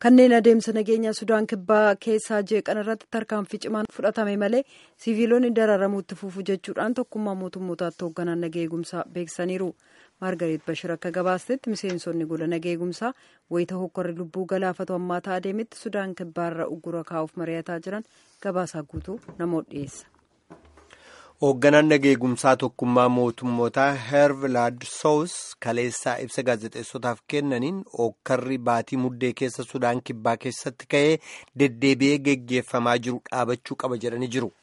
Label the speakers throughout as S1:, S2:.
S1: kanneen adeemsa nageenya sudaan kibbaa keessaa jeeqan irratti tarkaanfii cimaan fudhatame malee siviilonni dararamuutti fufu jechuudhaan tokkummaa mootummootaatti hoogganaan nagaa eegumsaa beeksisaniiru maargareet bashir akka gabaastetti miseensonni gola nagaa eegumsaa wayita hokkorri lubbuu galaafatu hammaataa adeemetti sudaan kibbaarra uggura kaa'uuf mari'ataa jiran gabaasaa guutuu namoota dhiyeessa.
S2: hoogganaan nageegumsaa tokkummaa mootummootaa heervilaad soos kaleessaa ibsa gaazexeessotaaf kennaniin hokkarri baatii muddee keessa sudaan kibbaa keessatti ka'ee deddeebi'ee geggeeffamaa jiru dhaabachuu qaba jedhanii jiru.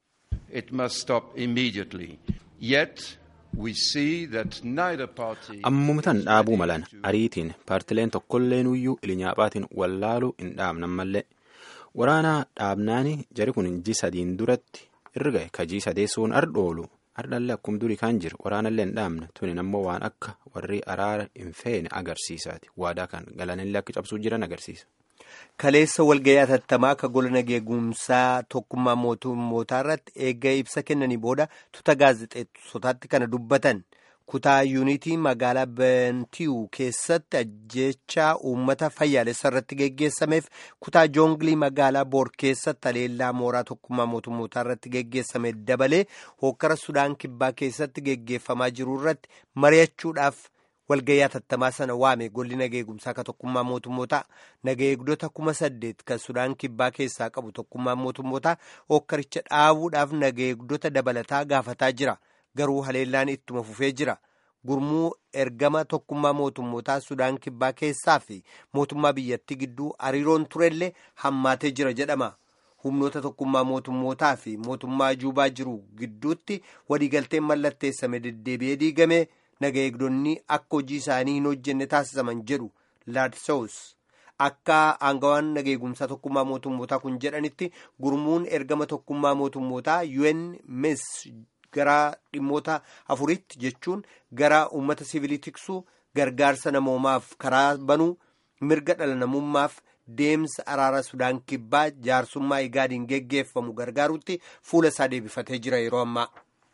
S3: ammumtan dhaabuu malan ariitiin paartileen tokkolleen iyyuu ilinyaaphaatiin wallaaluu hin dhaabnan mallee waraanaa dhaabnaani jari kun ji sadiin duratti. irga kajii sadeessuun ardhoolu ardhallee akkum durii kan jiru waraanallee hin dhaabne tunin ammoo waan akka warri araara hin feene agarsiisaati waadaa kan galanillee akka cabsuu jiran agarsiisa.
S2: kaleessa walgayii atattamaa akka gola nageegumsaa tokkummaa mootummootaa irratti eegga ibsa kennanii booda tuuta gaazexeessotaatti kana dubbatan kutaa yuunitii magaalaa bentiyu keessatti ajjechaa uummata fayyaalessa irratti geggeessameef kutaa joonglii magaalaa boor keessatti haleellaa mooraa tokkummaa mootummootaa irratti geggeessame dabalee hokkara sudaan kibbaa keessatti geggeeffamaa jiru irratti mari'achuudhaaf walgayii atattamaa sana waame golli nageegumsaa ka tokkummaa mootummootaa nageegdota kuma saddeet kan sudaan kibbaa keessaa qabu tokkummaa mootummootaa hokkaricha dhaabuudhaaf nageegdota dabalataa gaafataa jira. garuu haleellaan ittuma fufee jira gurmuu ergama tokkummaa mootummootaa sudaan kibbaa keessaa fi mootummaa biyyattii gidduu hariiroon turellee hammaatee jira jedhama humnoota tokkummaa mootummootaa fi mootummaa juubaa jiru gidduutti waliigalteen mallatteessame deddeebi'ee diigame naga eegdonni akka hojii isaanii hin hojjenne taasisaman jedhu laadsoos akka aangawaan nageegumsaa tokkummaa mootummootaa kun jedhanitti gurmuun ergama tokkummaa mootummootaa UNMIS gara dhimmoota afuritti jechuun gara uummata siviilii tiksuu gargaarsa namoomaaf karaa banuu mirga dhala namummaaf deemsa araara sudaan kibbaa jaarsummaa igaadiin geggeeffamu gargaarutti fuula isaa deebifatee jira yeroo ammaa.